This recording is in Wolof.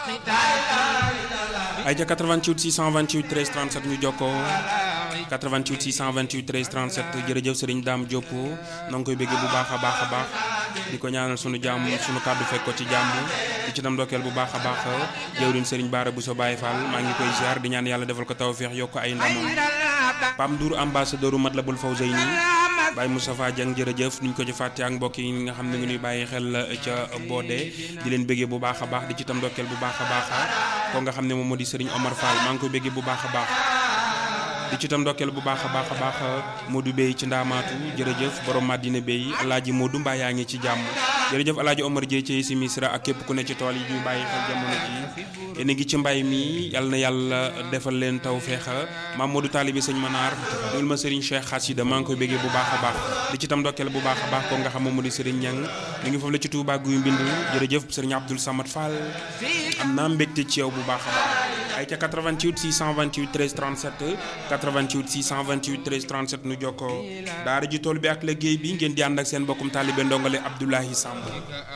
ay ca 88 628 13 37 ñu jokkoo 88 628 13 37 jërëjëf Serigne Dame Diop na nga koy bëggee bu baax a baax a baax di ko ñaanal sunu jàmm sunu kàddu fekk ko ci jàmm di ci tam ndokkeel bu baax a baax jëwriñ Serigne Bara Bousso Baye Fall maa ngi koy ziar di ñaan yàlla defal ko tawféex yokk ay ndamam Pam Ndour ambassadeur Matlabul Fawzayni Baye Moustapha Dieng jërëjëf nuñ ko ci fàtte ak mbokk yi nga xam ne ngi ñuy bàyyi xel ca boode di leen bëggee bu baax a baax di ci tam ndokkeel bu baax a baax ko nga xam ne moom moo di Serigne Omar Fall maa ngi koy bëggee bu baax a baax di ci tam ndokkeel bu baax a baax a baax Modou Bey ci ndaamaatu jërëjëf borom Madina Bey alaaji Modou mbaa yaa ngi ci jàmm jërëjëf alaaji Omar Dieye ci si misra ak képp ku ne ci tool yi ñuy bàyyi xel jamono ji yéen a ngi ci mbay mi yal na yàlla defal leen taw feexa maam Modou Talibi sëñ Manar loolu ma Serigne Cheikh Xasida maa ngi koy béggee bu baax a baax di ci tam ndokkeel bu baax a baax ko nga xam moom moo di Serigne Niang ñu ngi foofu la ci Touba guy mbind jërëjëf Serigne Abdoul Samad Fall am naa mbégte ci yow bu baax a baax ay ca 88 628 13 37 88 628 13 37 nu jokkoo daara ji tool bi ak liggéey bi ngeen di ànd ak seen bokkum taalibe ndongale Abdoulahi Samb